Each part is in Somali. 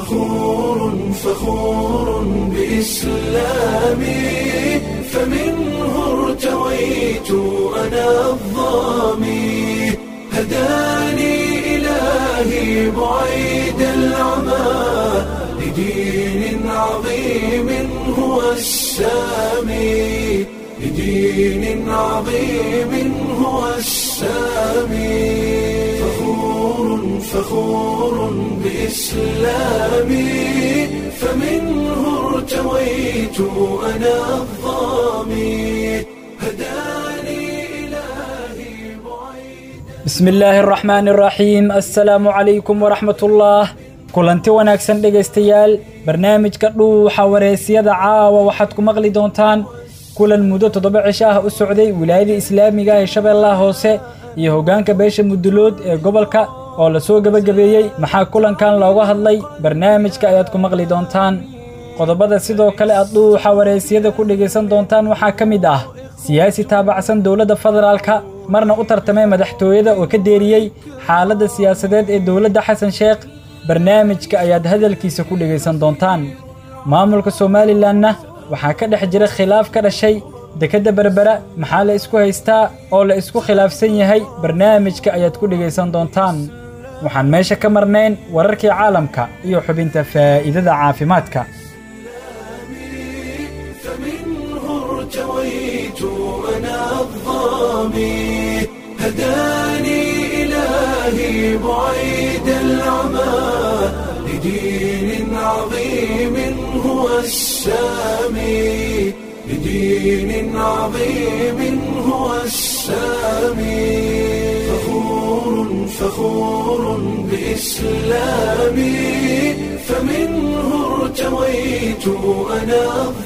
فخور فخور بإسلامي فمنه ارتويت أنا الظامي هداني إلهي بعيد العمى لدين عظيم هو السامي لدين عظيم هو السامي فخور فخور بإسلامي فمنه ارتويت أنا الظامي هداني إلهي بعيد bismi illaahi araxmaani araxiim assalaamu calaykum waraxmatullah kulanti wanaagsan dhegaystayaal barnaamijka dhuuxa wareysiyada caawa waxaad ku maqli doontaan kulan muddo toddoba cisho ah u socday wilaayada islaamiga ee shabeellaha hoose iyo hoggaanka beesha mudulood ee gobolka oo lasoo gebagabeeyey maxaa kulankan looga hadlay barnaamijka ayaad ku maqli doontaan qodobada sidoo kale aad dhuuxa wareysiyada ku dhegaysan doontaan waxaa ka mid ah siyaasi taabacsan dowladda federaalka marna u tartamay madaxtooyada oo ka deeriyey xaaladda siyaasadeed ee dowladda xasan sheekh barnaamijka ayaad hadalkiisa ku dhegaysan doontaan maamulka somalilanna waxaa ka dhex jira khilaaf ka dhashay dekedda berbera maxaa la isku haystaa oo la isku khilaafsan yahay barnaamijka ayaad ku dhegaysan doontaan waxaan meesha ka marnayn wararkii caalamka iyo xubinta faa'iidada caafimaadka فمنه ارتويت أنا الظامي هداني إلهي بعيد العمى لدين عظيم هو السامي لدين عظيم هو السامي فخور فخور بإسلامي فمنه ارتويت أنا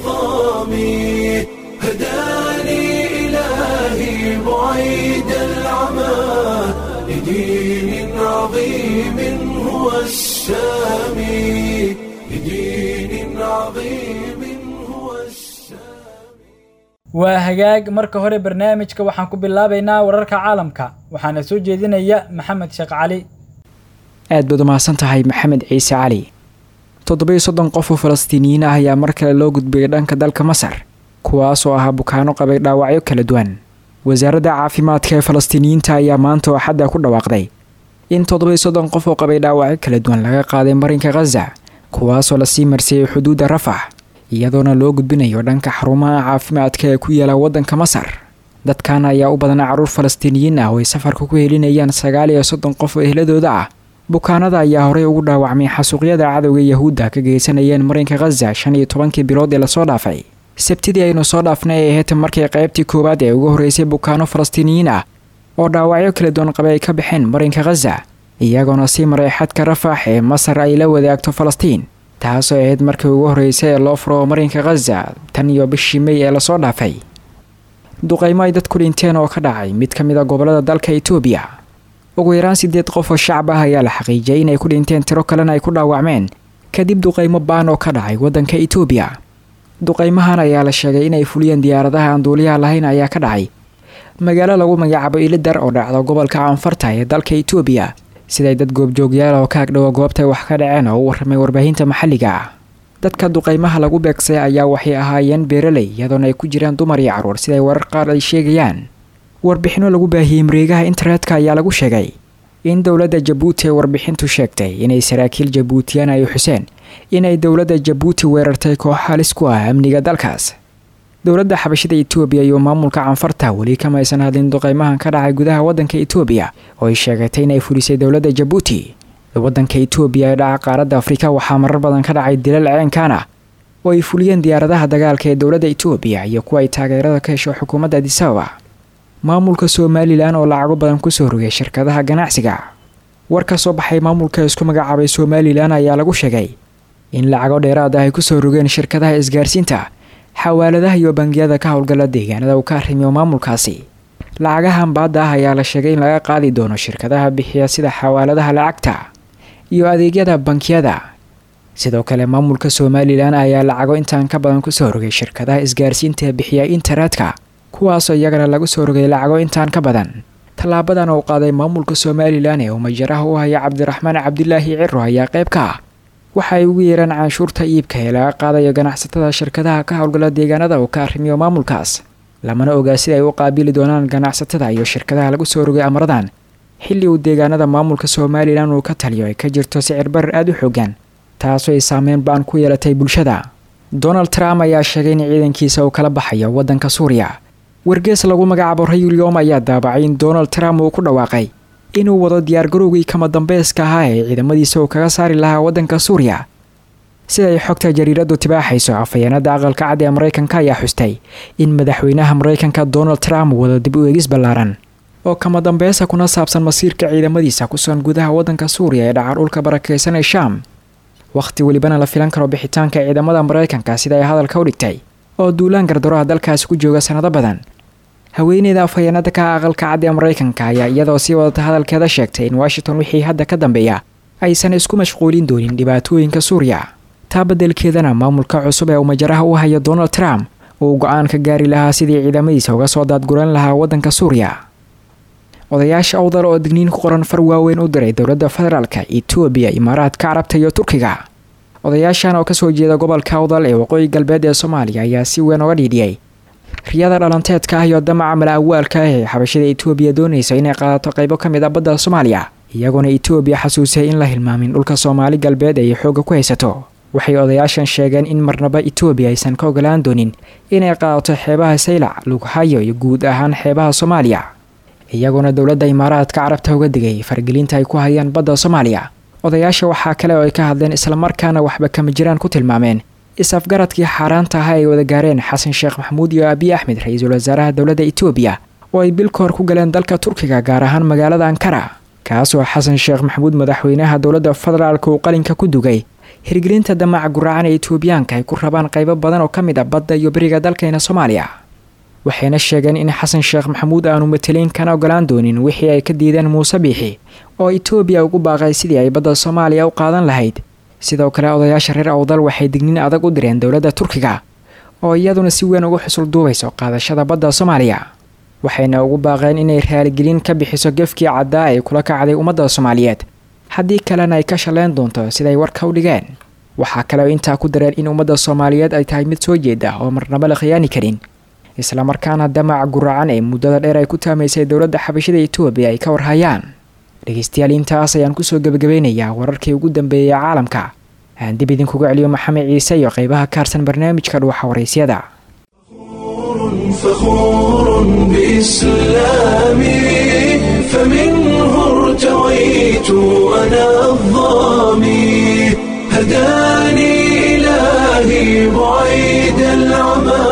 الظامي هداني إلهي بعيد العمى لدين عظيم هو السامي لدين عظيم هو السامي waa hagaag marka hore barnaamijka waxaan ku bilaabaynaa wararka caalamka waxaana soo jeedinaya maxamed sheekh cali aad baad umahadsan tahay maxamed ciise cali toddoba-iyo soddon qof oo falastiiniyiin ah ayaa mar kale loo gudbiyay dhanka dalka masar kuwaasoo ahaa bukaano qabay dhaawacyo kala duwan wasaaradda caafimaadka ee falastiiniyiinta ayaa maanta oo xadda ku dhawaaqday in toddoba-iyo soddon qof oo qabay dhaawacyo kala duwan laga qaaday marinka khaza kuwaasoo lasii marsiiyey xuduudda rafax iyadoona loo gudbinayo dhanka xarumaha caafimaadka ee ku yaala waddanka masar dadkan ayaa u badanaa carruur falastiiniyiin ah oo ay safarka ku helinayaan sagaal iyo soddon qof oo ehladooda ah bukaanada ayaa horey ugu dhaawacmay xasuuqyada cadowga yahuudda ka geysanayeen marinka khaza shan iyo tobankii bilood ee lasoo dhaafay sabtidii aynu soo dhaafnay ee heeta markii qaybtii koowaad ee ugu horreysay bukaano falastiiniyiin ah oo dhaawacyo kala duwan qabay ay ka baxeen marinka khaza iyagoona sii maray xadka rafax ee masar ay la wadaagto falastiin taasoo ahayd markii ugu horreysay ee loo furo marinka khaza tan iyo bishii mey ee lasoo dhaafay duqaymo ay dadku dhinteen oo ka dhacay mid ka mid a gobolada dalka itoobiya ugu yaraan sideed qof oo shacab ah ayaa la xaqiijiyay inay ku dhinteen tiro kalena ay ku dhaawacmeen kadib duqaymo baan oo ka dhacay waddanka itoobiya duqaymahan ayaa la sheegay inay fuliyeen diyaaradaha aan duuliyaha lahayn ayaa ka dhacay magaalo lagu magacaabo ilidar oo dhacda gobolka canfarta ee dalka itoobiya siday dad goobjoogyaal oo ka agdhowa goobtay wax ka dhaceen oo u warramay warbaahinta maxalliga ah dadka duqaymaha lagu beegsay ayaa waxay ahaayeen beeraley iyadoona ay ku jiraan dumar iyo carruur siday warar qaar ay sheegayaan warbixinno lagu baahiyey mareegaha internetka ayaa lagu sheegay in dowladda jabuuti ay warbixintu sheegtay inay saraakiil jabuutiyaan ay xuseen inay dowladda jabuuti weerartay koox halis ku ah amniga dalkaas dowladda xabashada itoobiya iyo maamulka canfarta weli kama aysan hadlin duqaymahan ka dhacay gudaha waddanka itoobiya oo ay sheegatay inay fulisay dowladda jabuuti waddanka itoobiya ee dhaca qaaradda afrika waxaa marar badan ka dhacay dilal ceenkan ah oo ay fuliyeen diyaaradaha dagaalka ee dowladda itoobiya iyo kuwa ay taageerada ka hesho xukuumadda adisababa maamulka somalilan oo lacago badan kusoo rogay shirkadaha ganacsiga war ka soo baxay maamulka isku magacaabay somalilan ayaa lagu sheegay in lacago dheeraad ah ay kusoo rogeen shirkadaha isgaarsiinta xawaaladaha iyo bangiyada ka howlgala deegaanada uu ka arrimiyo maamulkaasi lacagahan baadda ah ayaa la sheegay in laga qaadi doono shirkadaha bixiya sida xawaaladaha lacagta iyo adeegyada bankiyada sidoo kale maamulka somalilan ayaa lacago intaan ka badan kusoo rogay shirkadaha isgaarsiinta ee bixiya internetka kuwaasoo iyagana lagu soo rogay lacago intaan ka badan tallaabadan uu qaaday maamulka somalilan ee uu majaraha u haya cabdiraxmaan cabdilaahi ciro ayaa qayb ka ah waxa ay ugu yeeraan canshuurta iibka ee laga qaadayo ganacsatada shirkadaha ka howlgala deegaanada uu ka arrimiyo maamulkaas lamana ogaa sida ay u qaabili doonaan ganacsatada iyo shirkadaha lagu soo rogay amaradan xilli uu deegaanada maamulka somalilan uu ka taliyo ay ka jirto sicir barar aada u xoogan taasoo ay saameyn ba-an ku yeelatay bulshada donald trump ayaa sheegay in ciidankiisa uu kala baxayo waddanka suuriya wargees lagu magacaabo rayulyom ayaa daabacay in donald trump uu ku dhawaaqay inuu wado diyaargarowgii kama dambayska ahaa ee ciidamadiisa uu kaga saari lahaa waddanka suuriya sida ay xogta jariiradu tibaaxayso afhayeenada aqalka cad ee maraykanka ayaa xustay in madaxweynaha maraykanka donald trump wado dib u eegis ballaaran oo kama dambeysa kuna saabsan masiirka ciidamadiisa kusugan gudaha waddanka suuriya ee dhacar dhulka barakeysan ee shaam wakhti welibana la filan karo bixitaanka ciidamada maraykanka sida ay hadalka u dhigtay oo duulaan gardaroha dalkaasi ku jooga sanado badan haweeneyda afhayeenada ka aqalka cad ee maraykanka ayaa iyadoo sii wadata hadalkeeda sheegtay in washington wixii hadda ka dambeeya aysan isku mashquulin doonin dhibaatooyinka suuriya taa beddelkeedana maamulka cusub ee uu majaraha u hayo donald trump uu go-aan ka gaari lahaa sidii ciidamadiisa uga soo daadguran lahaa waddanka suuriya odayaasha awdal oo digniin ku qoran far waaweyn u diray dowladda federaalka etoobiya imaaraadka carabta iyo turkiga odayaashan oo kasoo jeeda gobolka awdal ee waqooyi galbeed ee soomaaliya ayaa si weyn oga dhiidhiyey riyada dhalanteedka ah iyo damaca mala awaalka ah ee xabashada etoobiya doonaysa inay qaadato qaybo ka mid a badda soomaaliya iyagoona etoobiya xasuusay in la hilmaamin dhulka soomaali galbeed ay xoogga ku haysato waxay odayaashan sheegeen in marnaba etoobiya aysan ka ogolaan doonin inay qaadato xeebaha saylac lughayo iyo guud ahaan xeebaha soomaaliya iyagoona dowladda imaaraadka carabta uga digay fargelinta ay ku hayaan badda soomaaliya odayaasha waxaa kale oo ay ka hadleen islamarkaana waxba kama jiraan ku tilmaameen is-afgaradkii xaaraanta ahaa ay wada gaareen xasan sheekh maxamuud iyo abiy axmed ra-iisul wasaaraha dowladda etoobiya oo ay bil ka hor ku galeen dalka turkiga gaar ahaan magaalada ankara kaasoo xasan sheekh maxamuud madaxweynaha dowladda federaalka uu qalinka ku dugay hirgelinta damaca guraacan ee etoobiyaanka ay ku rabaan qaybo badan oo ka mid a badda iyo beriga dalkeena soomaaliya waxayna sheegeen in xasan sheekh maxamuud aanu matelayn kana ogolaan doonin wixii ay ka diideen muuse biixi oo etoobiya ugu baaqay sidii ay badda soomaaliya u qaadan lahayd sidoo kale odayaasha reer awdal waxay digniin adag u direen dowladda turkiga oo iyaduna si weyn ugu xusul duubayso qaadashada badda soomaaliya waxayna ugu baaqeen inay raaligelin ka bixiso gefkii caddaa ay kula kacday ummadda soomaaliyeed haddii kalena ay ka shalleyn doonto siday warka u dhigeen waxaa kale oo intaa ku dareen in ummadda soomaaliyeed ay tahay mid soo jeeda oo marnaba la khiyaani karin islamarkaana damaca guracan ee muddada dheer ay ku taamaysay dowladda xabashada etoobiya ay ka warhayaan dhegeystayaal intaas ayaan kusoo gebagabeynayaa wararkii ugu dambeeyay caalamka aan dib idinkuga celiyo maxamed ciise iyo qeybaha kaarsan barnaamijka dhuuxa waraysyada فخور بإسلامي فمنه ارتويت أنا الظامي هداني إلهي بعيد العمى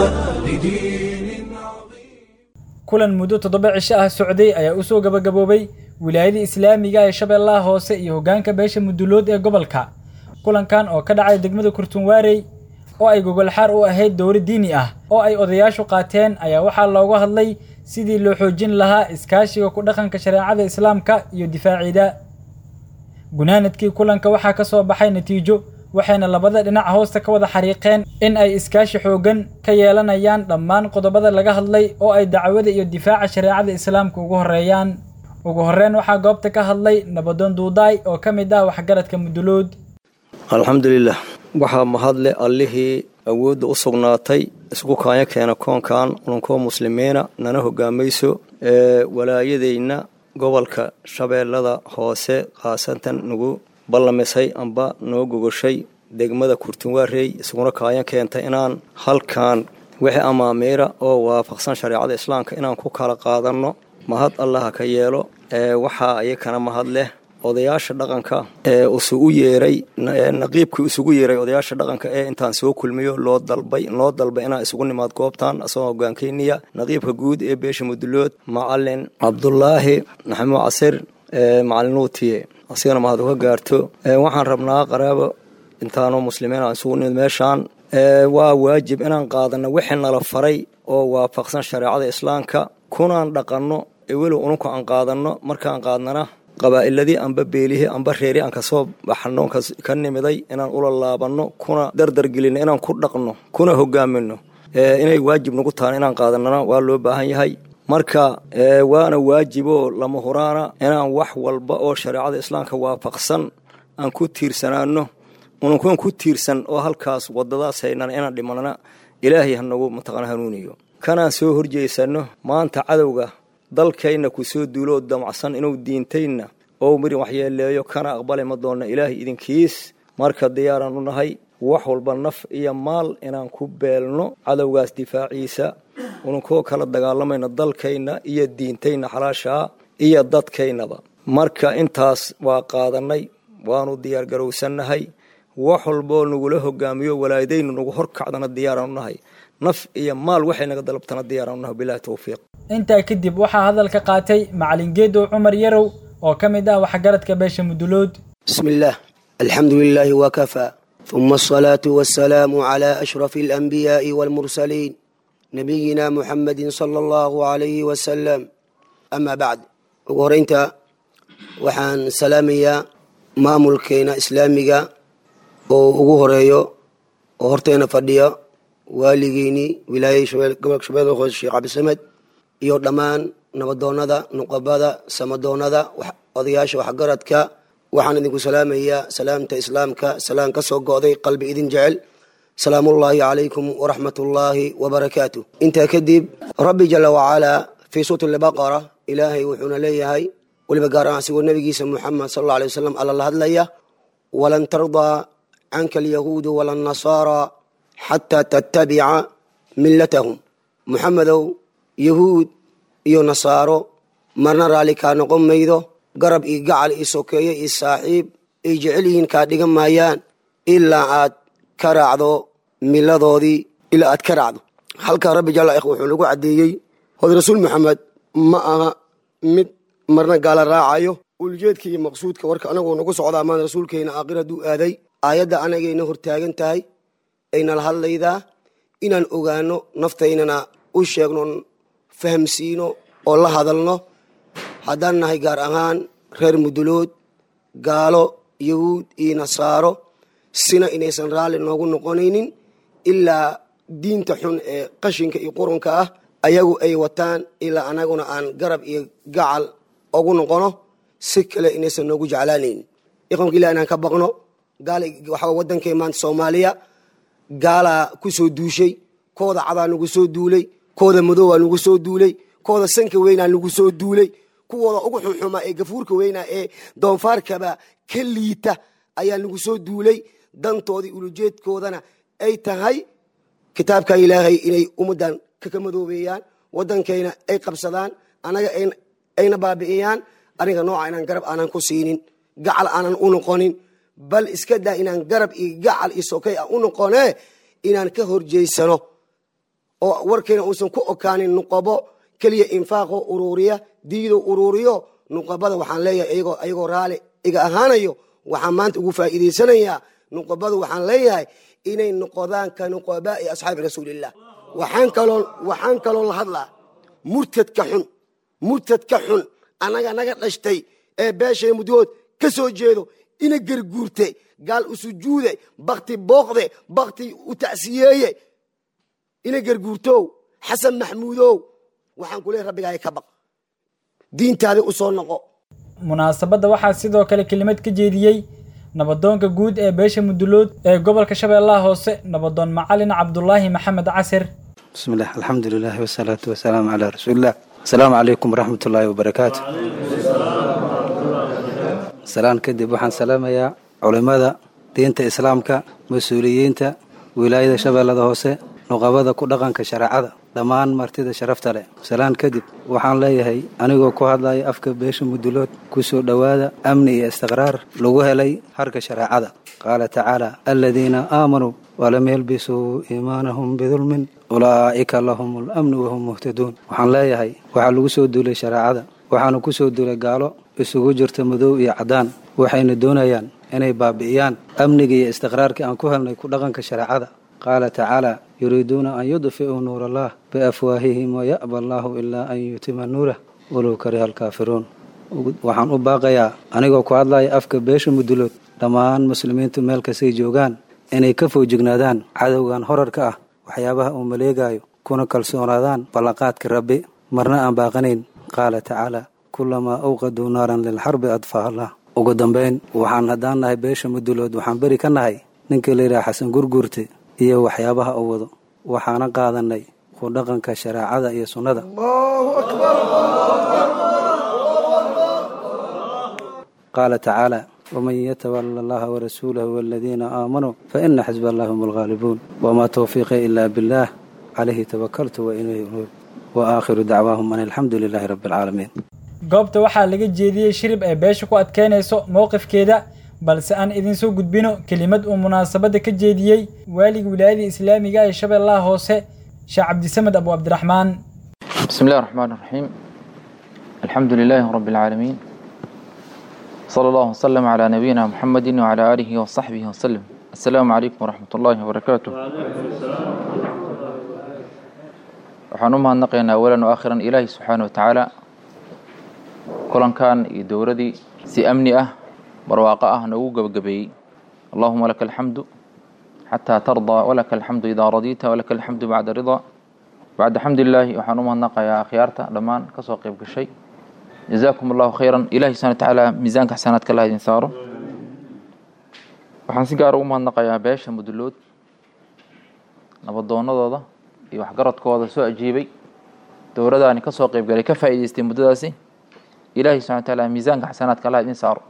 لدين عظيم kulan muddo toddoba cisho ah socday ayaa u soo gabagaboobay wilaayada islaamiga ee shabeellaha hoose iyo hoggaanka beesha mudulood ee gobolka kulankan oo ka dhacay degmada kurtunwaarey oo ay gogolxaar u ahayd dowlad diini ah oo ay odayaashu qaateen ayaa waxaa looga hadlay sidii loo xoojin lahaa iskaashiga ku dhaqanka shareecada islaamka iyo difaaciida gunaanadkii kulanka waxaa ka soo baxay natiijo waxayna labada dhinac hoosta ka wada xariiqeen in ay iskaashi xooggan ka yeelanayaan dhammaan qodobada laga hadlay oo ay dacwada iyo difaaca shareecada islaamka ugu horreeyaan ugu horreyn waxaa goobta ka hadlay nabadoon duudaay oo ka mid ah waxgaradka mudulood alxamdulilah waxaa mahadle allihii awoodda u sugnaatay isku kaanya keena koonkan ulankoo muslimiina nana hogaamayso ee walaayadayna gobolka shabeellada hoose khaasatan nagu ballamisay amba noo gogoshay degmada kurtunwaarey isaguna kaanya keentay inaan halkan wixii amaamiira oo waafaqsan shareecada islaamka inaan ku kala qaadanno mahad allaha ka yeelo ee waxaa ayakana mahad leh odayaasha dhaqanka ee isugu yeeray naqiibkii isugu yeeray odayaasha dhaqanka ee intaan soo kulmiyo loo dalbay loo dalbay inaan isugu nimaad goobtan asagoo hogaankeyniya naqiibka guud ee beesha mudulood macalin cabdulaahi maxamuud casir macalin nuutiye asigana mahad uga gaarto waxaan rabnaa qaraabo intaanoo muslimiin aan isugu nimid meeshaan waa waajib inaan qaadano wixii nala faray oo waafaqsan shareecada islaamka kunaan dhaqanno ee weliba ununka aan qaadanno markaan qaadnana qabaa'iladii amba beelihii amba reeri aan kasoo baxno ka nimiday inaan ula laabanno kuna dardargelinno inaan ku dhaqno kuna hogaamino inay waajib nagu tahan inaan qaadanana waa loo baahan yahay marka waana waajiboo lama huraana inaan wax walba oo shareecada islaamka waafaqsan aan ku tiirsanaano ununkuwan ku tiirsan oo halkaas wadadaas haynana inaan dhimanana ilaahay hanagu mataqana hanuuniyo kanaan soo horjeysano maanta cadowga dalkayna ku soo duuloo damacsan inuu diintayna oo miri waxyeeleeyo kana aqbali ma doonna ilaahay idinkiis marka diyaaraan u nahay wax walba naf iyo maal inaan ku beelno cadowgaas difaaciisa ununkoo kala dagaalamayno dalkayna iyo diintayna xalaashaa iyo dadkaynaba marka intaas waa qaadanay waanu diyaargarowsannahay wax walboo nagula hogaamiyo walaadaynu nagu horkacdana diyaaraan u nahay naf iyo maal waxay naga dalabtana diyaaraan u nahay bilahi towfiiq intaa kadib waxaa hadalka qaatay macalin geedow cumar yarow oo ka mid ah waxgaradka beesha mudulood بسم الله الحمد لله وكفى ثم الصلاة والسلام على أشرف الأنبياء والمرسلين نبينا محمد صلى الله عليه وسلم أما بعد وقرنت وحان سلامية maamulkeena islaamiga oo ugu horeeyo oo horteena fadhiya waaligeynii wilaayada gobolka shabeellada hoose sheekh cabdisamed iyo dhammaan nabadoonada nuqabada samadoonada odayaasha waxgaradka waxaan idinku salaamayaa salaamta islaamka salaan ka soo go'day qalbi idin jecel salaamullaahi calaykum waraxmatullaahi wabarakaatu intaa kadib rabbi jala wacalaa fii suurati albaqara ilaahay wuxuuna leeyahay weliba gaar ahaan asigoo nabigiisa muxamed sal alla alay wasalam alla la hadlaya walan tardaa canka alyahuudu wala nasaara xataa tattabica millatahum muxamedow yahuud iyo nasaaro marna raalli kaa noqon maydo garab iyo gacal iyo sokeeye iyo saaxiib ay jecel yihiin kaa dhigan maayaan ilaa aad ka raacdo miladoodii ilaa aad ka raacdo halkaa rabbi jalla ikh wuxuu lagu caddeeyey hod rasuul maxamed ma aha mid marna gaala raacayo uljeedka iyo maqsuudka warka anagoo nagu socdaa maan rasuulkeena aakhir hadduu aaday aayadda anagayna hortaagan tahay aynala hadlaydaa inaan ogaano naftaynana u sheegno fahamsiino oo la hadalno haddaan nahay gaar ahaan reer mudulood gaalo yahuud iyo nasaaro sina inaysan raalli noogu noqonaynin ilaa diinta xun ee qashinka iyo qurunka ah ayagu ay wataan ilaa anaguna aan garab iyo gacal ugu noqono si kale inaysan noogu jeclaanaynin iqamka ilah inaan ka baqno gaal waxaa wadankay maanta soomaaliya gaalaa ku soo duushay kooda cadaa nagu soo duulay kooda madoowaa nagu soo duulay kooda sanka weynaa nagu soo duulay kuwooda ugu xunxumaa ee gafuurka weynaa ee doonfaarkaba ka liita ayaa nagu soo duulay dantoodii ulujeedkoodana ay tahay kitaabka ilaahay inay ummaddan kaka madoobeeyaan wadankayna ay qabsadaan anaga ayna baabi'iyaan aniga nooca inaan garab aanan ku siinin gacal aanan u noqonin bal iska daa inaan garab iyo gacal iyo sokay aan u noqone inaan ka horjeysano oo warkayna uusan ku okaanin nuqabo keliya infaaqo uruuriya diido uruuriyo nuqabada waxaan leeyahay ayagoo raali iga ahaanayo waxaan maanta ugu faa'iidaysanayaa nuqabada waxaan leeyahay inay noqodaan ka nuqabaa'i asxaabi rasuulillah waxaan kaloo waxaan kaloo la hadlaa murtadka xun murtadka xun annaga naga dhashtay ee beeshay muddood ka soo jeedo ina garguurte gaal u sujuude bakti booqde bakti u tacsiyeeye ina garguurtow xasan maxmuudow waxaan ku leey rabbigaaga ka baq diintaada u soo noqo munaasabadda waxaa sidoo kale kelimad ka jeediyey nabadoonka guud ee beesha mudulood ee gobolka shabeellaha hoose nabadoon macalin cabdulaahi maxamed casir بسم الله الحمد لله والصلاة والسلام على رسول الله السلام عليكم ورحمة الله وبركاته سلام كدب وحن سلام يا علماء دينتا إسلامك مسؤوليينتا ولاية شباب هوسه nuqabada ku dhaqanka shareecada dhammaan martida sharafta leh salaan kadib waxaan leeyahay anigoo ku hadlaya afka beesha mudulood ku soo dhowaada amni iyo istiqraar lagu helay harka shareecada qaala tacaala aladiina aamanuu walam yalbisuu iimaanahum bidulmin ulaa'ika lahum lamnu wahum muhtaduun waxaan leeyahay waxaa lagu soo duulay shareecada waxaana ku soo duulay gaalo isugu jirta madow iyo caddaan waxayna doonayaan inay baabi'iyaan amniga iyo istiqraarkii aan ku helnay ku dhaqanka shareecada qaala tacaala yuriiduuna an yudfi'uu nuur allah biafwaahihim waya'ba allaahu ilaa an yutima nuurah walow kariha alkaafiruun waxaan u baaqayaa anigoo ku hadlaya afka beesha mudulood dhammaan muslimiintu meel kastay joogaan inay ka foojignaadaan cadowgan horarka ah waxyaabaha uu maleegayo kuna kalsoonaadaan ballanqaadka rabbi marna aan baaqanayn qaala tacaala kulamaa awqaduu naaran lilxarbi adfaaha allah ugu dambayn waxaan haddaan nahay beesha mudulood waxaan beri ka nahay ninka la yidhaha xasan gurgurte iyo waxyaabaha uu wado waxaana qaadanay ku dhaqanka shareecada iyo sunnada qaala tacaala waman yatawala allaha warasuulahu waladiina aamanuu faina xisba allahi hum alghaalibuun wamaa towfiiqii ilaa billaah calayhi tawakaltu wa ilayhi unuub wa aakhiru dacwaahum an alxamdu lilaahi rabbi alcaalamiin goobta waxaa laga jeediyey shirib ay beesha ku adkeynayso mowqifkeeda balse aan idinsoo gudbino kelimad uu munaasabadda ka jeediyey waaliga wilaayada islaamiga ee shabeellaha hoose sheekh cabdisamed abu cabdiraxmaan بسم الله الرحمن الرحيم الحمد لله رب العالمين صلى الله وسلم على نبينا محمد وعلى آله وصحبه وسلم السلام عليكم ورحمة الله وبركاته waxaan u mahadnaqaynaa awalan wa aakhiran ilaahi subxaana wa tacaala kulankan iyo dowladii si amni ah barwaaqo ah noogu gebagabeeyey allahuma laka alxamdu xataa tardaa walaka alxamdu idaa radiita walaka alxamdu bacda ridaa bacda xamdilaahi waxaan u mahadnaqayaa akhyaarta dhammaan kasoo qeyb gashay jazaakum allahu khayran ilahi subxana wa tacaala miisaanka xasanaadka allah idin saaro waxaan si gaar ugu mahadnaqayaa beesha mudulood nabadoonadooda iyo waxgaradkooda soo ajiibay dowladaani kasoo qeybgalay ka faa'iideystay muddadaasi ilaahi subxana wa tacaala miisaanka xasanaadka allah idin saaro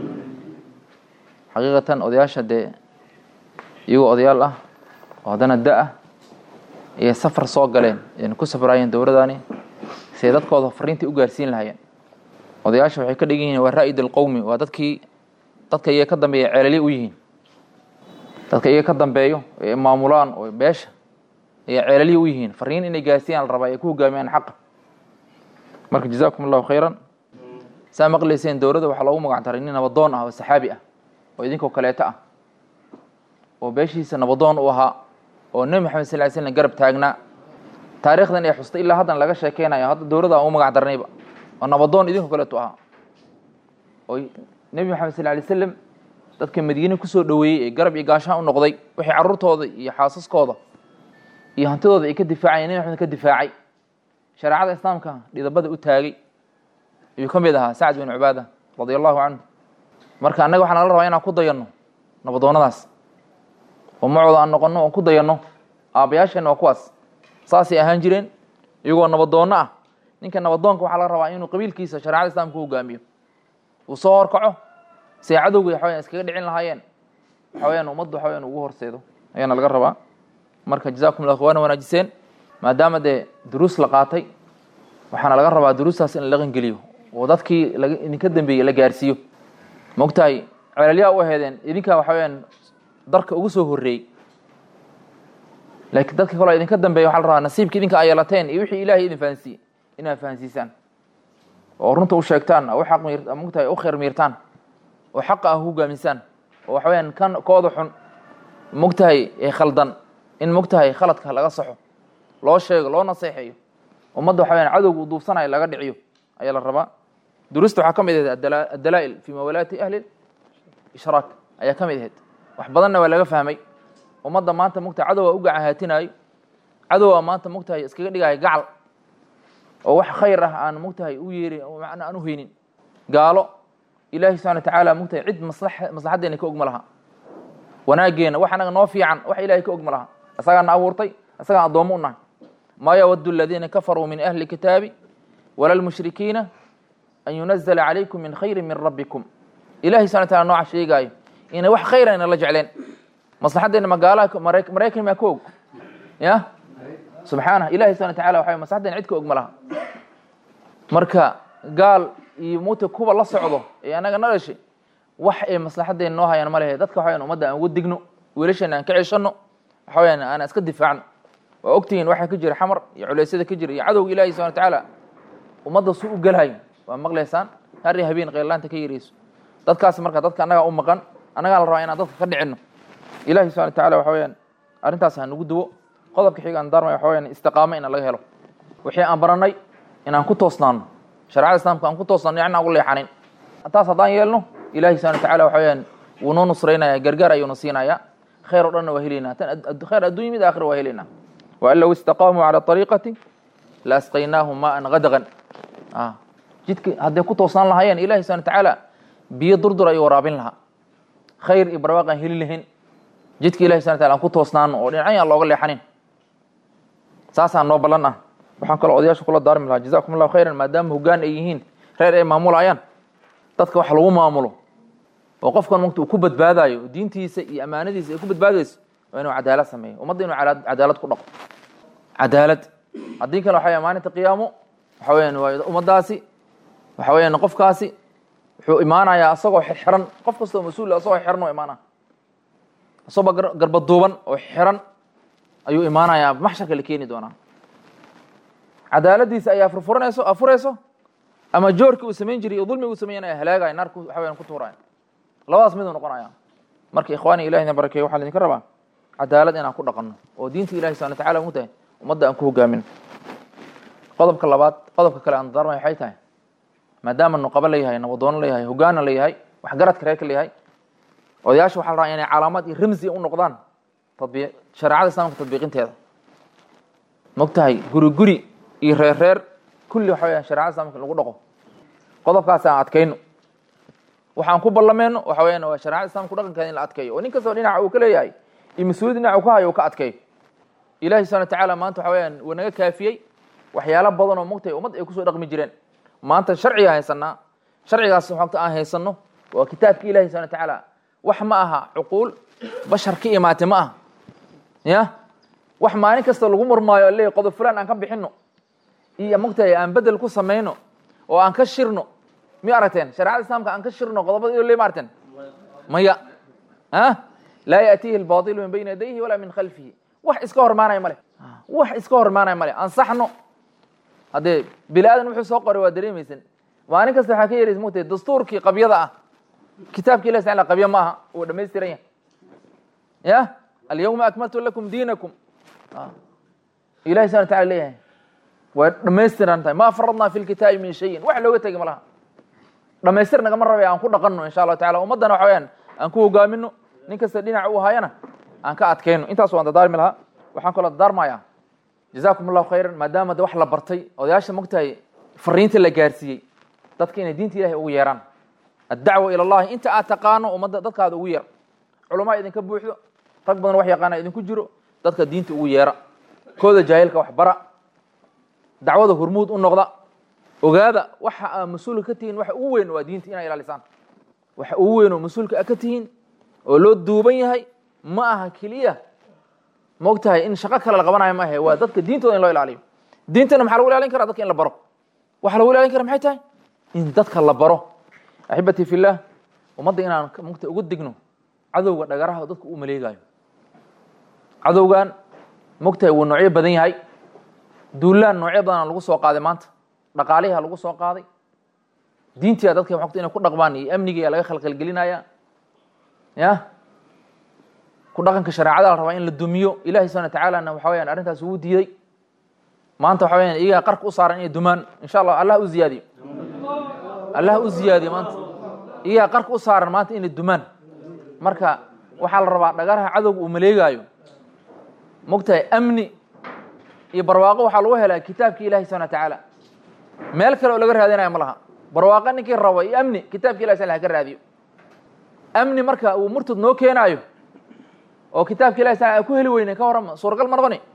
xaqiiqatan odayaasha dee iyagoo odayaal ah oo haddana da ah ayay safar soo galeen ayna ku safraayeen dowladaani siay dadkooda fariintai u gaarsiin lahaayeen odayaasha waxay ka dhigan yihiin waa raa'id alqowmi waa dadkii dadka iyaga ka dambeeya ceelali u yihiin dadka iyaga ka dambeeyo ee maamulaan oo beesha ayay ceelalihi u yihiin fariin inay gaarsiiyaan la rabaa ay ku hogaamiyaan xaqa marka jazaakum allahu khayran saa maqlayseen dowladda waxaa loogu magac daray nin nabadoon ah oo saxaabi ah oo idinkoo kaleeto ah oo beeshiisa nabadoon u ahaa oo nebi maxamed sal ly slam garab taagnaa taarikhdan ay xustay ilaa haddan laga sheekeynayo hadda dowladda aan u magac darnayba oo nabadoon idinkoo kaleeto ahaa oo nebi maxamed sal lay slam dadka madiine kusoo dhoweeyey ee garab iyo gaashaan u noqday wixii carruurtooda iyo xaasaskooda iyo hantidooda ay ka difaacayeen nebi maxamed ka difaacay shareecada islaamka dhidabada u taagay ayuu ka mid ahaa sacd bin cubaada radia allahu canhu marka annaga waxaa nala rabaa inaan ku dayanno nabadoonnadaas oo macooda aan noqonno oon ku dayanno aabbayaasheenna waa kuwaas saasay ahaan jireen iyagoo nabadoonno ah ninka nabadoonka waxaa laga rabaa inuu qabiilkiisa shareecada islaamka u hogaamiyo uu soo horkaco siay cadowga waxaweyan iskaga dhicin lahaayeen waxaweyaan ummadda waxaweyan ugu horseedo ayaana laga rabaa marka jazakum llah waana wanaajiseen maadaama dee duruus la qaatay waxaana laga rabaa duruustaas in la dhaqangeliyo oo dadkii laga idinka dambeeyey la gaarsiiyo maogtahay celalyaa u aheedeen idinkaa waxa weyaan darka ugu soo horreeyey laakiin dadka kaloo idinka dambeeya waxa la rabaa nasiibka idinka ay yeelateen iyo wixii ilaahay idin fahansiiyey inaad fahansiisaan oo runta u sheegtaan u xaq miir mogtahay u khayr miirtaan oo xaqa ah hogaamisaan oo waxa weyaan kan kooda xun mogtahay ee khaldan in mogtahay khaladka laga saxo loo sheego loo naseexeeyo ummadda waxa weyaan cadowga u duubsanayo laga dhiciyo ayaa la rabaa duruusta waxaa ka mid ahayd addalaa'il fii mawalaati ahli ishraak ayaa ka mid ahayd wax badanna waa laga fahmay ummadda maanta mogtahay cadowa u gacahaatinayo cadowa maanta mogtahay iskaga dhigayo gacal oo wax khayr ah aan mogtahay u yeerin oo macna aan u haynin gaalo ilaahi subxana wa tacaala mogtahay cid masla maslaxaddeena ka og ma laha wanaageena wax anaga noo fiican wax ilahay ka og ma laha isagaana abuurtay isagaan addoommo u nahay maa yawaddu aladiina kafaruu min ahli kitaabi wala lmushrikiina an yunazla calaykum min khayri min rabbikum ilahi subxana wa tacala nooca sheegaayo inay wax khayra ayna la jecleen maslaxaddeena magaalaha maraykan maa ka og ya subxaanah ilahi subxana wa tacala waxa maslaxaddeena cid ka og ma laha marka gaal iyo muta kuwa la socdo ee anaga na dhashay wax ay maslaxaddeena noo hayaan ma lehe dadka waxaweyan ummadda aan uga digno wiilasheena aan ka ceshanno waxa weyaan aan iska difaacno waa ogtihiin waxaa ka jira xamar iyo culeysyada ka jira iyo cadowga ilahi subxana wa tacaala ummadda su u gelhayo waa maqlaysaan har iyo habeen kheyrlaanta ka yareyso dadkaas marka dadka annagaa u maqan annagaa la rabaa inaan dadka ka dhicinno ilahi subxana wa tacala waxa weyaan arrintaas ha nagu duwo qodobka xiga aan daarmay waxa weyaan istiqaamo inaan laga helo wixii aan baranay inaan ku toosnaano sharecada islamka aan ku toosnaano yacni aan ugu leexanin taas haddaan yeelno ilahi subxana wa tacala waxa weyaan wuu noo nusraynaya gargaar ayuuna siinaya khayr o dhanna waa helaynaa tan khayr addunya mid aakhira waa helaynaa waan low istaqaamuu cala ariiqati la asqaynaahum maan gadaqan jidka hadday ku toosnaan lahaayeen ilahi subana watacaala biyo durdur ayuu waraabin lahaa khayr iyo barwaaq aan heli lahayn jidka ilahi subana tala aan ku toosnaano oo dhinacyan aan looga leexanin saasaan noo ballan ah waxaan kaloo odayaasha kula daarmi lahaa jazakum allahu khayran maadaama hoggaan ay yihiin reer ay maamulayaan dadka wax lagu maamulo oo qofkan mugta uu ku badbaadayo oo diintiisa iyo ammaanadiisa ay ku badbaadayso waa inuu cadaalad sameeyo ummadda inuu cadaad- cadaalad ku dhaqo cadaalad haddii kale waxa weya maalinta qiyaamo waxa weyaan waa ummaddaasi waxa weyaan qofkaasi wuxuu imaanayaa asagoo xiran qof kastoo mas-uul ah asagoo xiran oo imaanaya asagoo gar- garbaduuban oo xiran ayuu imaanayaa maxsharka la keeni doonaa cadaaladiisa ayaa furfuranayso afurayso ama joorkii uu samayn jiray iyo dulmiga uu sameynaya halaagaya naarku waxa weyaan ku tuuraya labadaas miduu noqonaya marka ikhwaani ilahi na barakeeyo waxaa laidinka rabaa cadaalad inaan ku dhaqanno oo diinta ilahi subana wataala mu tahay ummadda aan ku hogaamin qodobka labaad qodobka kale aan darmay waxay tahay maadaama nuqabo leeyahay nabadoono leeyahay hogaana leeyahay waxgaradka reerka leeyahay odayaasha waxaa la rabaa inay calaamad iyo ramsi u noqdaan tadbiiq shareecada islaamka tadbiiqinteeda mogtahay guri guri iyo reer reer kulli waxa weyaan shareecada islaamka in lagu dhaqo qodobkaas aan adkayno waxaan ku ballameyno waxa weyaan waa shareecada islamka dhaqankeeda in la adkeeyo oo nin kastoo dhinaca uu ka leeyahay iyo mas-uuliyad dhinaca uu ka hayo uu ka adkeeyo ilahi subana watacaala maanta waxa weyaan wuu naga kaafiyey waxyaalo badan oo mogtahay ummad ay kusoo dhaqmi jireen maanta sharciga haysanaa sharcigaas xogta aan haysano waa kitaabki ilahi subana watacaala wax ma aha cuquul bashar ka imaatay ma aha ya wax maalin kasta lagu murmaayo leeyahy qodob fulaan aan ka bixino iyo mogtahay aan bedel ku samayno oo aan ka shirno mi aragteen shareecada islaamka aan ka shirno qodobada le ma aragteen maya a laa yaatihi albailu min bayni yadayhi walaa min khalfihi wax iska hormaanaya male wax iska hormaanaya male ansaxno haddee bini aadan wuxuu soo qoray waa dareemaysan maalin kasta waxaa ka yeeraysa mogtahay dastuurkii qabyada ah kitaabki ilah taala qabyo ma aha uu dhamaystiran yahay ya alyawma akmaltu lakum diinakum ilahi subana wataala leeyahay waa dhamaystiran tahay ma faradnaa fi lkitaabi min shayin wax looga tegi ma laha dhamaystir nagama rabay aan ku dhaqanno insha allahu tacala ummaddana waxa weyaan aan ku hogaamino nin kasta dhinaca uu hayana aan ka adkayno intaas waan dadaarmi lahaa waxaan kaloo dadaarmayaa jazakum allahu khayran maadaama de wax la bartay odayaasha mogtahay fariinta la gaarsiiyey dadka inay diinta ilahay ugu yeeraan addacwa ila allahi inta aad taqaano ummadda dadkaada ugu yeer culamaa idinka buuxdo rag badan wax yaqaana idinku jiro dadka diinta ugu yeera kooda jaahilka wax bara dacwada hormuud u noqda ogaada waxa aa mas-uulka ka tihiin waxa ugu weyn waa diinta inaa ilaalisaan waxa ugu weyn oo mas-uulka a ka tihiin oo loo duuban yahay ma aha keliya maogtahay in shaqo kale la qabanayo ma ahe waa dadka diintooda in loo ilaaliyo diintana maxaa lagu ilaalin kara dadka in la baro waxa lagu ilaalin kara maxay tahay in dadka la baro axibatii fillah ummadda inaan mugta uga digno cadowga dhagaraha dadka u maleegayo cadowgan mogtahay wuu noocyo badan yahay duulaan noocyo badanaa lagu soo qaaday maanta dhaqaaliha lagu soo qaaday diintia dadka wata inay ku dhaqmaan iyo amnigiia laga khalkhalgelinaya ya ku dhaqanka shareecada la rabaa in la dumiyo ilahi subana watacaalana waxa weyaan arrintaas ugu diiday maanta waxa weyaan iyagaa qarka u saaran inay dumaan insha allah allah u ziyaadiyo allah u ziyaadiyo maanta iyagaa qarka u saaran maanta inay dumaan marka waxaa la rabaa dhagaraha cadowga uu maleegaayo mogtahay amni iyo barwaaqo waxaa lagu helaa kitaabki ilahi subana watacaala meel kale oo laga raadinaya ma laha barwaaqo ninkii rabo iyo amni kitaabki ilahi sal haka raadiyo amni marka uu murtad noo keenaayo oo kitaabka ilahi sal ku heli weyne ka warrama suuragal ma noqoni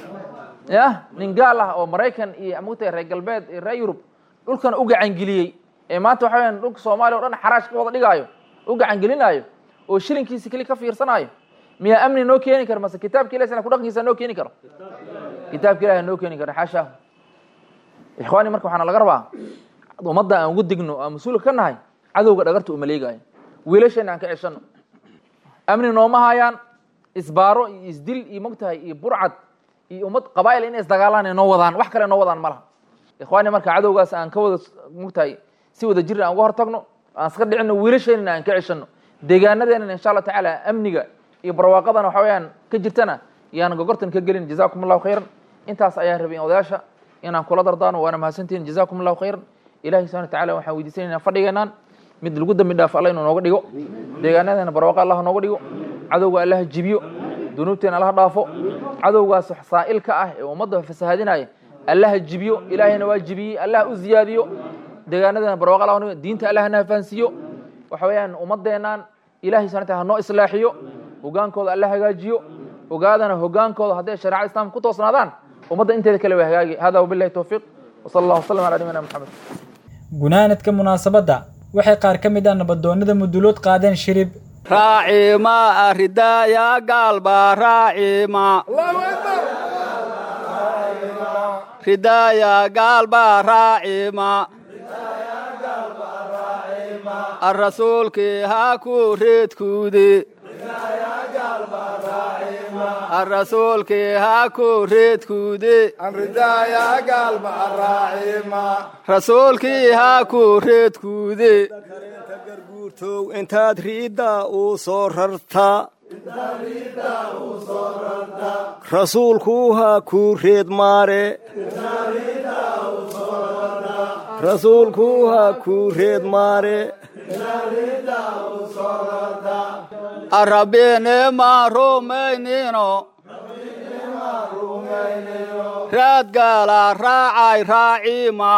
ya nin gaal ah oo maraykan iyo mogtahay reer galbeed iyo reer yurub dhulkan u gacangeliyey ee maanta waxa weyan dhulka soomaaliya o dhan xaraash ka wada dhigaayo u gacangelinaayo oo shilinkiisa keli ka fiirsanaayo miyaa amni noo keeni kara mase kitaabka ilahi sal ku dhaqankiisa noo keeni karo kitaabka ilahi noo keeni karo xaashaahu ikhwaani marka waxaana laga rabaa ummadda aan ugu digno aan mas-uulka ka nahay cadowga dhagarta u maleegaayo wiilasheena aan ka ceshano amni nooma hayaan isbaaro iyo isdil iyo mogtahay iyo burcad iyo ummad qabaa'il inay isdagaalaan noo wadaan wax kale noo wadaan ma laha ikhwaani marka cadowgaas aan ka wada mogtahay si wada jir aan uga hortagno aan iska dhicino wiilasheenana aan ka ceshano deegaanadeenana insha allah tacaala amniga iyo barwaaqadana waxa weyaan ka jirtana yaan gogortan ka gelin jazakum allahu khayran intaas ayaa rabay odayaasha inaan kula dardaano waana mahadsantihin jazakum allahu khayran ilahi subana watacaala waxaan weydiisanayna fadhigeenaan mid lagu dambi dhaafo alla inuu nooga dhigo deegaanadeena barwaaqo allah nooga dhigo cadowga allaha jibiyo dunuubteena allaha dhaafo cadowgaas saa'ilka ah ee ummadda fasahaadinaya allaha jibiyo ilaahayna waa jibiyey allah u ziyaadiyo deegaanadeena barwaaqo allah diinta allahna fahansiiyo waxa weeyaan ummadeenaan ilahay subana wataala ha noo islaaxiyo hogaankooda alla hagaajiyo ogaadana hogaankooda hadday shareecada islaamka ku toosnaadaan ummadda inteeda kale way hagaagi hada wabillahi towfiiq wasala allah wasalam calaa nabiyina maxamed gunaanadka munaasabadda waxay qaar ka mid ah nabadoonnada mudulood qaadeen shirib raacima aridaaya gaalba raacima ridaaya gaalba raacima arasuulkii ha ku reedkuudi arasuulkii ha ku reedkuudi rasuulkii ha ku reedkuudi intaad riidda uu soo rarta rasuulku ha ku reed maare rasuulku ha ku reed maare arabine ma rumaynino raad gaala raacay raacima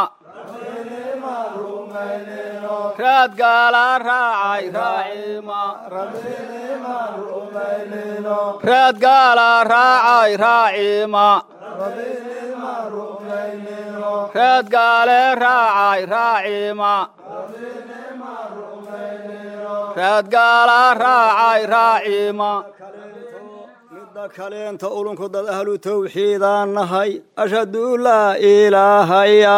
raad gaala raacay raacima raad gaala raacay raacima raad gaale raacay raacima raad gaala raacay raacima midda kaleenta ulunku dad ahlu tawxiidaan nahay ashhadu laa ilaahaya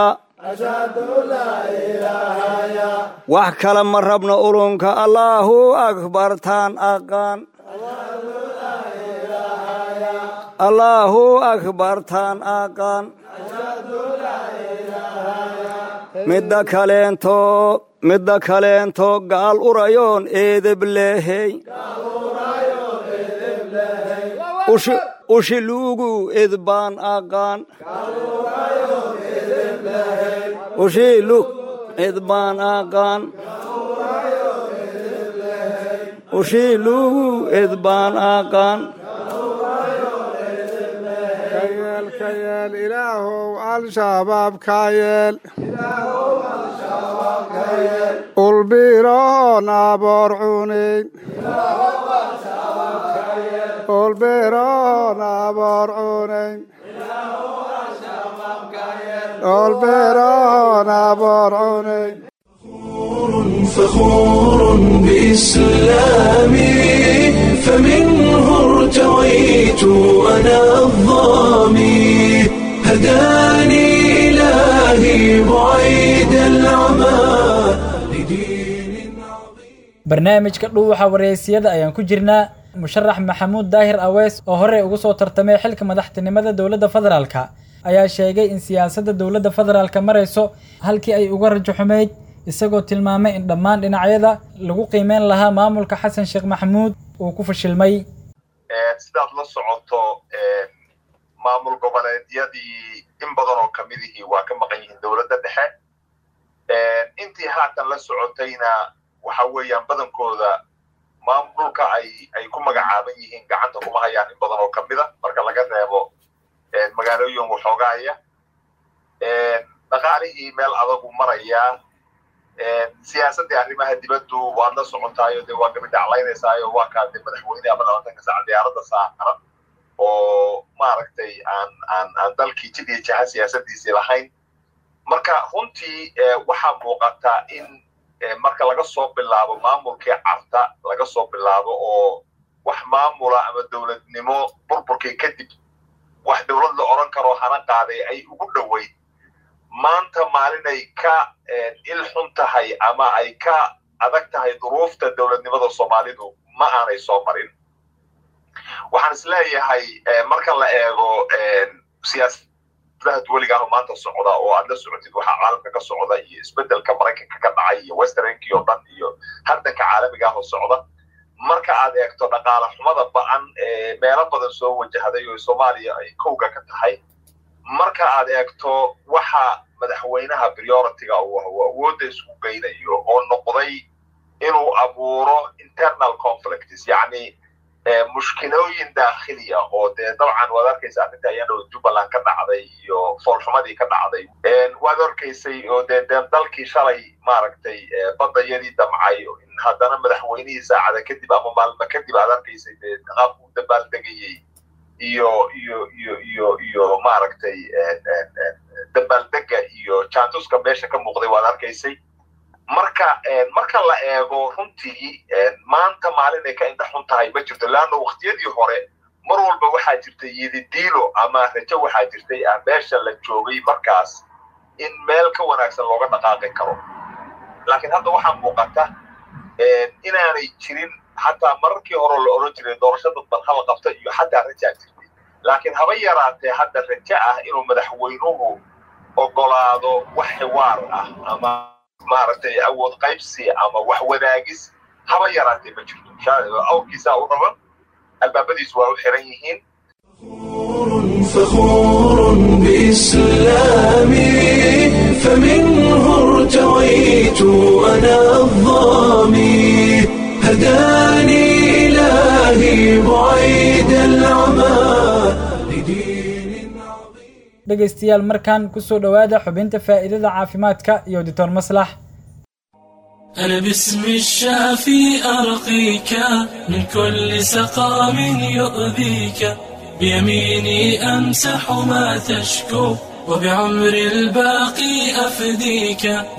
wax kale ma rabno ulunka allaahu akbartaan aqaan allaahu akbartaan aqaan midda kaleento midda kaleento gaal urayoon eedeb leehey ushi luugu edbaan aqaan ushilug edbaan aqaan ushilugu edbaan aqaan kayeel ilaahow al-shabaab kayeel ulbiroon aboor cunayn ulbiroon aboor cunayn ulbiroon aboor cunayn فخور بإسلامي فمنه ارتويت أنا الظامي هداني إلهي بعيد العمى لدين barnaamijka dhuuxa wareysiyada ayaan ku jirnaa musharax maxamuud daahir aweys oo horey ugu soo tartamay xilka madaxtinimada dowladda federaalka ayaa sheegay in siyaasadda dowladda federaalka marayso halkii ay uga rajo xumayd isagoo tilmaamay in dhammaan dhinacyada lagu qiimeyn lahaa maamulka xasan sheekh maxamuud uu ku fashilmay sidaad la socoto maamul goboleedyadii in badan oo kamidihii waa ka maqan yihiin dowladda dhexe intii haatan la socotayna waxa weeyaan badankooda maamulka ay ay ku magacaaban yihiin gacanta kuma hayaan in badan oo kamida marka laga reebo magaalooyin waxoogaaya dhaqaalihii meel adagu marayaa siyaasaddii arrimaha dibaddu waad la socotaayo dee waa gabi dhaclaynaysaayo waa kaa dee madaxweyne ama labatanka saac diyaaradda saaran oo maaragtay aan aan aan dalkii jid iyo jaha siyaasadiisii lahayn marka runtii waxaa muuqata in marka laga soo bilaabo maamulkii carta laga soo bilaabo oo wax maamula ama dowladnimo burburkii kadib wax dowlad la odran karoo hana qaaday ay ugu dhoweyd maanta maalinay ka il xun tahay ama ay ka adag tahay duruufta dowladnimada soomaalidu ma aanay soo marin waxaan is leeyahay marka la eego siyaasadaha duweligaah maanta socda oo aad la socotid waxaa caalamka ka socda iyo isbedelka maraykanka ka dhacay iyo westernki oo dhan iyo hardanka caalamiga ah oo socda marka aad eegto dhaqaala xumada ba'an ee meelo badan soo wajahday oo soomaaliya ay kowga ka tahay marka aad eegto waxa madaxweynaha prioritiga uu awoodda isku geynayo oo noqday inuu abuuro internal conflicts yacni mushkilooyin daakhiliya oo dee dabcan waad arkaysa arrinta iyadoo jubbaland ka dhacday iyo foolxumadii ka dhacday waad arkaysay oo dee dee dalkii shalay maaragtay badayadii damcay in haddana madaxweynihii saacada kadib ama maalmo kadib aad arkaysay dee qaabku u dabaaldegayey iyo iyo iyo iyo iyo maaragtay dabaaldega iyo jaantuska meesha ka muuqday waad arkaysay marka marka la eego runtii maanta maalin ay ka indha xun tahay ma jirto leanna waqtiyadii hore mar walba waxaa jirtay yididiilo ama rajo waxaa jirtay ah meesha la joogay markaas in meel ka wanaagsan looga dhaqaaqi karo laakiin hadda waxaa muuqata inaanay jirin xataa mararkii hore la odhan jiray doorasho dadban hala qabta iyo xataa rajaa jirtay laakiin haba yaraatee hadda rajo ah inuu madaxweynuhu ogolaado wax xiwaar ah ama maaragtay awood qaybsi ama wax wanaagis haba yaraatee ma jirto awrkiisaa u raban albaabadiisu waa u xiran yihiin فخور بإسلامي فمنه ارتويت أنا الظامي هداني إلهي بعيد العمى لدين dhegaystayaal markan ku soo dhowaada xubinta faa'iidada caafimaadka iyo doctor maslax أنا باسم الشافي أرقيك من كل سقام يؤذيك بيميني أمسح ما تشكو وبعمر الباقي أفديك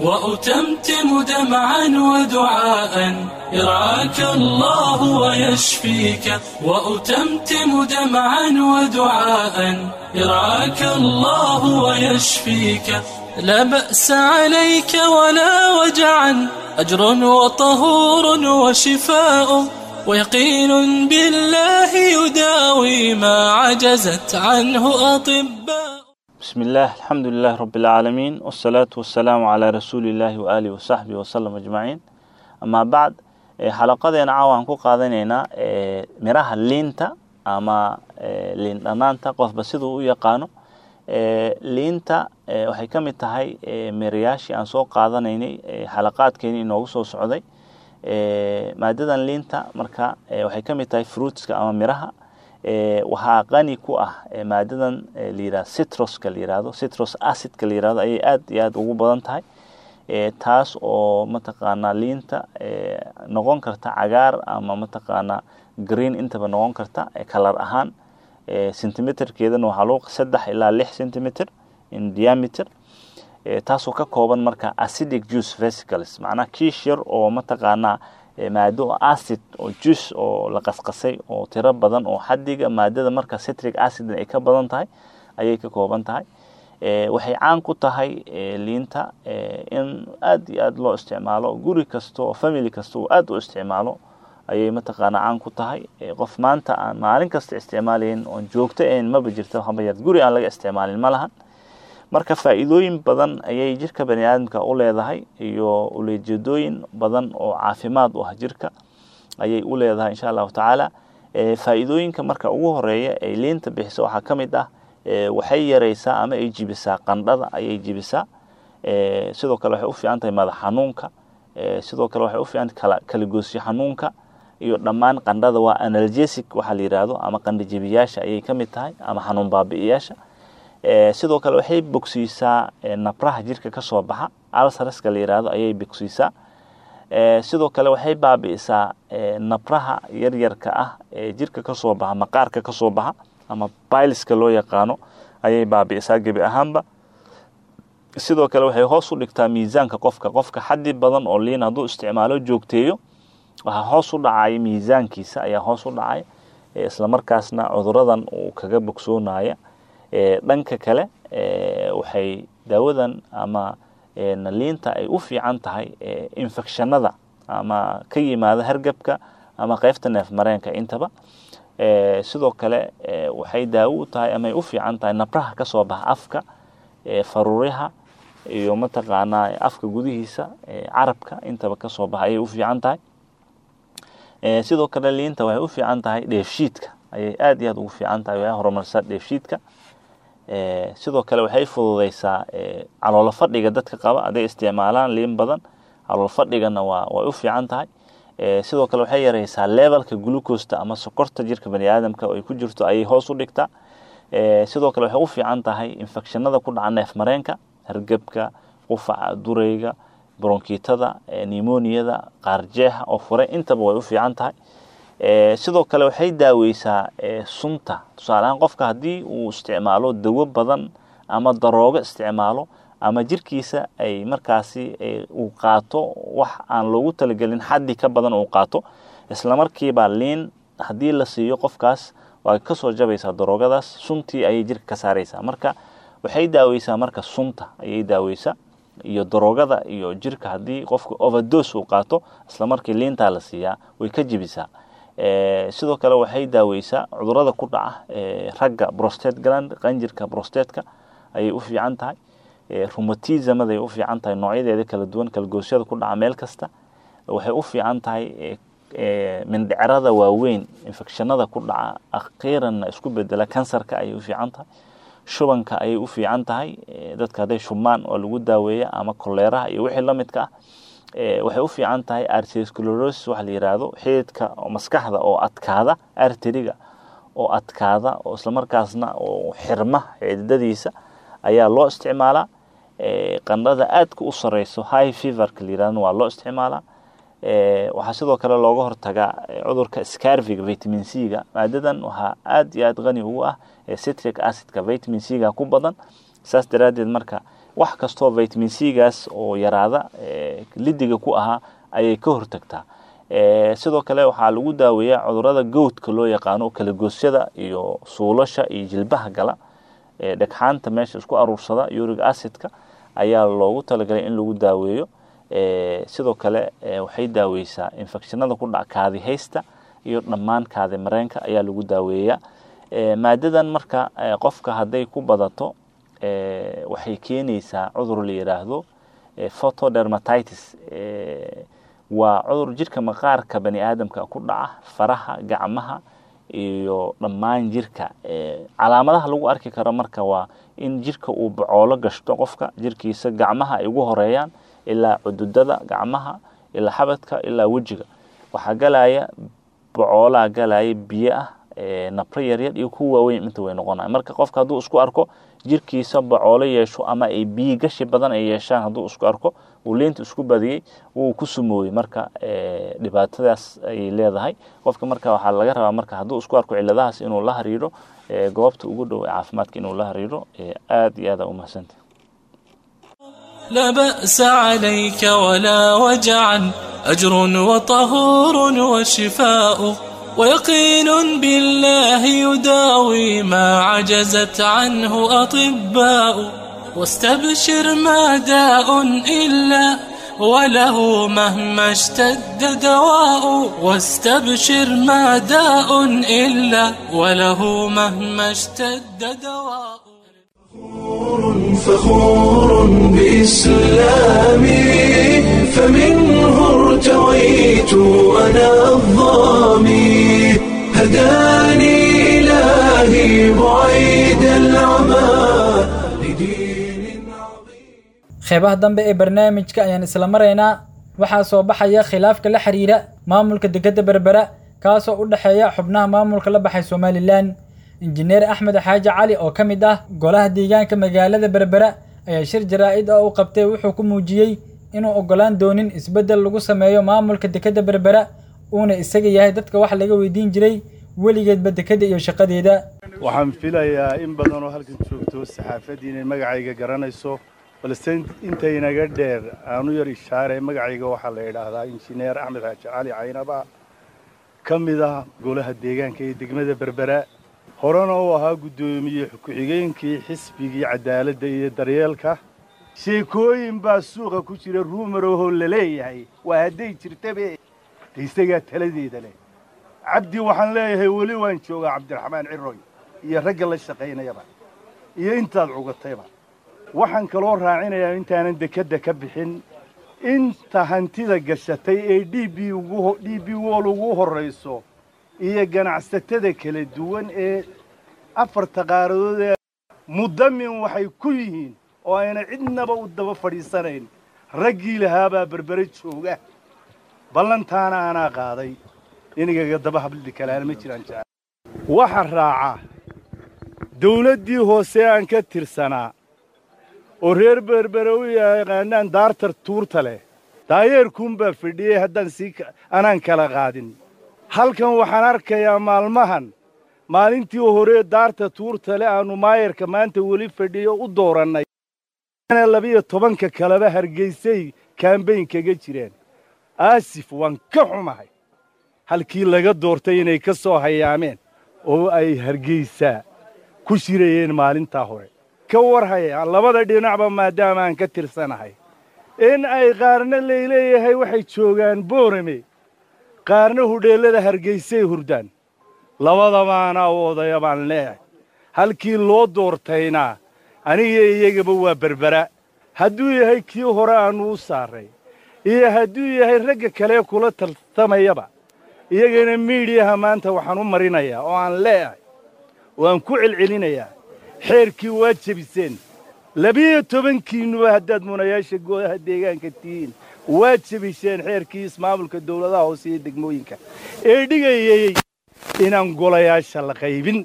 وأتمتم دمعا ودعاء يرعاك الله ويشفيك وأتمتم دمعا ودعاء يرعاك الله ويشفيك لا بأس عليك ولا وجعا أجر وطهور وشفاء ويقين بالله يداوي ما عجزت عنه أطباء بسم الله الحمد لله رب العالمين والصلاة والسلام على رسول الله وآله وصحبه وسلم أجمعين أما بعد xalaqadeena caawa aan ku qaadanaynaa miraha liinta ama liin dhanaanta qofba siduu u yaqaano liinta waxay ka mid tahay mirayaashii aan soo qaadanaynay xalaqaadkeeni inoogu soo socday maadadan liinta marka waxay ka mid tahay fruitska ama miraha waxaa qani ku ah maadadan layirahdo citroska la yirahdo citrus acidka la yirahdo ayay aad iyo aad ugu badan tahay taas oo mataqaanaa liinta noqon karta cagaar ama mataqaanaa green intaba noqon karta kalar ahaan centimeterkeedana waxaa loo saddex ilaa lix centimeter in diameter taasoo ka kooban marka acidic juice vesicles macnaha kiish yar oo mataqaanaa maado acid oo juice oo la qasqasay oo tiro badan oo xadiga maadada marka citric acid ay ka badan tahay ayay ka kooban tahay waxay caan ku tahay liinta in aad iyo aad loo isticmaalo guri kasta oo family kasta uu aad u isticmaalo ayay mataqaanaa caan ku tahay qof maanta aan maalin kasta isticmaalayn oon joogto ahayn maba jirto habayar guri aan laga isticmaalin ma lahan marka faa'iidooyin badan ayay jirka bani aadamka u leedahay iyo uleejeedooyin badan oo caafimaad u ah jirka ayay u leedahay insha allahu tacaala faa'iidooyinka marka ugu horeeya ay liinta bixiso waxaa ka mid ah waxay yareysaa ama ay jibisaa qandhada ayay jibisaa sidoo kale waxay u fiican tahay madax xanuunka sidoo kale waxay u fiican tahay kalagoosyo xanuunka iyo dhammaan qandhada waa analgesic waxaa la yidhaahdo ama qandho jebiyaasha ayay ka mid tahay ama xanuun baabi'iyaasha sidoo kale waxay bogsiisaa nabraha jirka ka soo baxa alsaraska la yidhaahdo ayay bogsiisaa sidoo kale waxay baabi'isaa nabraha yaryarka ah ee jirka ka soo baxa maqaarka ka soo baxa ama bailiska loo yaqaano ayay baabi'isaa gebi ahaanba sidoo kale waxay hoos u dhigtaa miisaanka qofka qofka xaddi badan oo liin hadduu isticmaalo joogteeyo waxaa hoos u dhacaya miisaankiisa ayaa hoos u dhacaya islamarkaasna cuduradan uu kaga bogsoonaya dhanka kale waxay daawadan ama liinta ay u fiican tahay infectionada ama ka yimaada hargebka ama qeybta neef mareenka intaba sidoo kale waxay daawo u tahay ama ay u fiican tahay nabraha ka soo baxa afka faruuriha iyo mataqaanaa afka gudihiisa carabka intaba ka soo baxa ayay u fiican tahay sidoo kale liinta waxay u fiican tahay dheefshiidka ayay aad iyo aad ugu fiican tahay waxay horumarsaa dheefshiidka sidoo kale waxay fududeysaa caloolo fadhiga dadka qaba hadday isticmaalaan liin badan caloolo fadhigana waa way u fiican tahay sidoo kale waxay yareysaa levelka glucosta ama sokorta jirka bani aadamka oo ay ku jirto ayay hoos u dhigtaa sidoo kale waxay u fiican tahay infectionada ku dhaca neef mareenka hargebka qufaca dureyga bronkitada nimoniyada qaarjeexa oo furay intaba way u fiican tahay sidoo kale waxay daaweysaa sunta tusaaleahaan qofka haddii uu isticmaalo dawo badan ama daroogo isticmaalo ama jirkiisa ay markaasi uu qaato wax aan loogu talagelin xaddi ka badan uu qaato islamarkiiba liin haddii la siiyo qofkaas waa kasoo jabaysaa daroogadaas suntii ayay jirka ka saareysaa marka waxay daaweysaa marka sunta ayay daaweysaa iyo daroogada iyo jirka haddii qofka overdos uu qaato islamarkii liintaa la siiyaa way ka jibisaa sidoo kale waxay daaweysaa cudurada ku dhaca ragga prostate gland qanjirka prostatka ayay u fiican tahay rumatismaday u fiican tahay noocyadeeda kala duwan kalgoosyada ku dhaca meel kasta waxay u fiican tahay mindhicrada waaweyn infectionada ku dhaca akhiiranna isku bedela kansarka ayay u fiican tahay shubanka ayay u fiican tahay dadka hadday shubmaan oo lagu daaweeya ama koleeraha iyo wixii lamidka ah waxay u fiican tahay arteriosclerosis waxa la yiraahdo xididka maskaxda oo adkaada arteriga oo adkaada oo islamarkaasna oo xirma xididadiisa ayaa loo isticmaalaa qandhada aadka u sareyso high feverka la yirahdo waa loo isticmaalaa waxaa sidoo kale looga hortagaa cudurka scarviga vitamin c ga maadadan waxaa aad iyo aad qani ugu ah citric acidka vitamin c ga ku badan saas daraaddeed marka wax kastoo vitamin c gaas oo yaraada lidiga ku ahaa ayay ka hortagtaa sidoo kale waxaa lagu daaweeyaa cudurada gowdka loo yaqaano kalagoosyada iyo suulasha iyo jilbaha gala dhegxaanta meesha isku aruursada uric acidka ayaa loogu talagalay in lagu daaweeyo sidoo kale waxay daaweysaa infectionada ku dhaca kaadi haysta iyo dhammaan kaadi mareenka ayaa lagu daaweeyaa maadadan marka qofka hadday ku badato waxay keenaysaa cudur la yiraahdo photodermatitis waa cudur jirka maqaarka bani aadamka ku dhaca faraha gacmaha iyo dhammaan jirka calaamadaha lagu arki karo marka waa in jirka uu bacoolo gashto qofka jirkiisa gacmaha ay ugu horeeyaan ilaa cududada gacmaha ilaa xabadka ilaa wejiga waxaa galaya bacoolaa galaya biyo ah nabro yaryar iyo kuwa waaweyn inta way noqonaya marka qofka hadduu isku arko jirkiisa bacoolo yeesho ama ay biyi gashi badan ay yeeshaan hadduu isku arko uu liinta isku badiyey wuu ku sumooyey marka dhibaatadaas ayay leedahay qofka marka waxaa laga rabaa marka hadduu isku arko ciladahaas inuu la hariiro goobta ugu dhow ee caafimaadka inuu la hariiro aad iyo aada umahsanta لا بأس عليك ولا وجعا أجر وطهور وشفاء ويقين بالله يداوي ما عجزت عنه أطباء واستبشر ما داء إلا وله مهما اشتد دواء واستبشر ما داء إلا وله مهما اشتد دواء فخور بإسلامي فمنه ارتويت أنا الظامي هداني إلهي بعيد العمى qeybaha dambe ee barnaamijka ayaan isla maraynaa waxaa soo baxaya khilaafka la xiriira maamulka dekedda berbera kaasoo u dhexeeya xubnaha maamulka la baxay somalilan injineer axmed xaaji cali oo ka mid ah golaha deegaanka magaalada berbera ayaa shir jaraa'id ah u qabtay wuxuu ku muujiyey inuu oggolaan doonin isbeddel lagu sameeyo maamulka dekedda berbera uuna isaga yahay dadka wax laga weydiin jiray weligeedba dekedda iyo shaqadeeda waxaan filayaa in badan oo halkan joogto saxaafadii inay magacayga garanayso balse intaynaga dheer aanu yar ishaare magacayga waxaa la idhaahdaa injineer axmed xaaji cali caynaba ka mid ah golaha deegaanka ee degmada berbera horena uu ahaa guddoomiye ku-xigeenkii xisbigii cadaaladda iyo daryeelka sheekooyin baa suuqa ku jira ruumarahoo la leeyahay waa hadday jirtabe de isagaa taladeeda leh cabdi waxaan leeyahay weli waan joogaa cabdiraxmaan ciroy iyo ragga la shaqaynayaba iyo intaad cugatayba waxaan kaloo raacinayaa intaanan dekedda ka bixin inta hantida gashatay ee d b d b wol ugu horrayso iyo ganacsatada kala duwan ee afarta qaaradood ee muddamin waxay ku yihiin oo ayna cidnaba u daba fadhiisanayn raggii lahaabaa berbere jooga ballantaana anaa qaaday inigaga daba habli kalaana ma jiraan jecel waxa raaca dawladdii hoose aan ka tirsanaa oo reer berbere u yaqaanaan daartar tuurta leh daayeerkuunbaa fidhiyey haddaan sii anaan kala qaadin halkan waxaan arkayaa maalmahan maalintii hore daarta tuurta leh aannu maayarka maanta weli fadhiyo u doorannay labiyo tobanka kaleba hargeysay kaambayn kaga jireen aasif waan ka xumahay halkii laga doortay inay ka soo hayaameen oo ay hargeysaa ku shirayeen maalintaa hore ka war hayaan labada dhinacba maadaama aan ka tirsanahay in ay qaarna layleeyahay waxay joogaan boorame qaarna hudheellada hargeysay hurdaan labadabaana u odaya baan leeyahay halkii loo doortayna aniga iyagaba waa berbera hadduu yahay kii hore aannu u saarray iyo hadduu yahay ragga kale kula tartamayaba iyagana miidhiyaha maanta waxaan u marinayaa oo aan leeyahay oo aan ku celcelinayaa xeerkii waa jebiseen labiyo tobankiinnuba haddaad munayaasha goodaha deegaanka tihiin waa jebiseen xeerkii ismaamulka dawladaha hoose iyo degmooyinka ee dhigayay inaan golayaasha la qaybin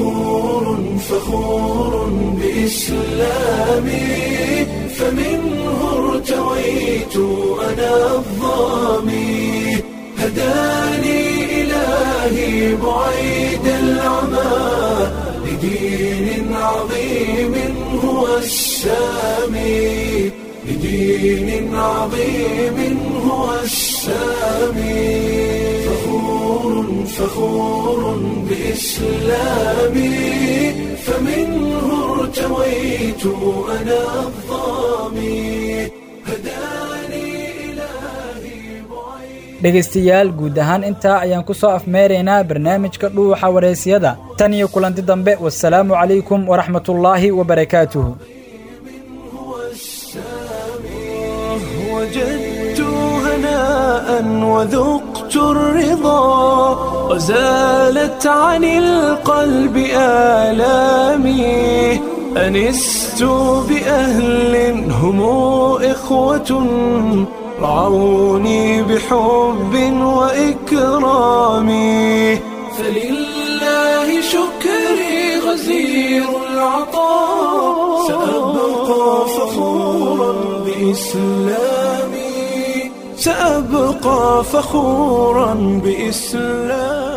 فخور بإسلامي فمنه ارتويت أنا الظامي هداني إلهي بعيد العمى لدين عظيم هو السامي لدين عظيم هو السامي فخور فخور بإسلامي فمنه ارتويت أنا الظامي dhegaystayaal guud ahaan intaa ayaan ku soo afmeeraynaa barnaamijka dhuuxa wareysiyada tan iyo kulanti dambe wasalaamu calaykum waraxmatullaahi wabarakaatuhu وجدت هناء وذقت الرضا وزالت عن القلب آلامي أنست بأهل هم إخوة رعوني بحب وإكرام فلله شكري غزير العطاء سأبقى فخورا بإسلامي سأبقى فخورا بإسلامي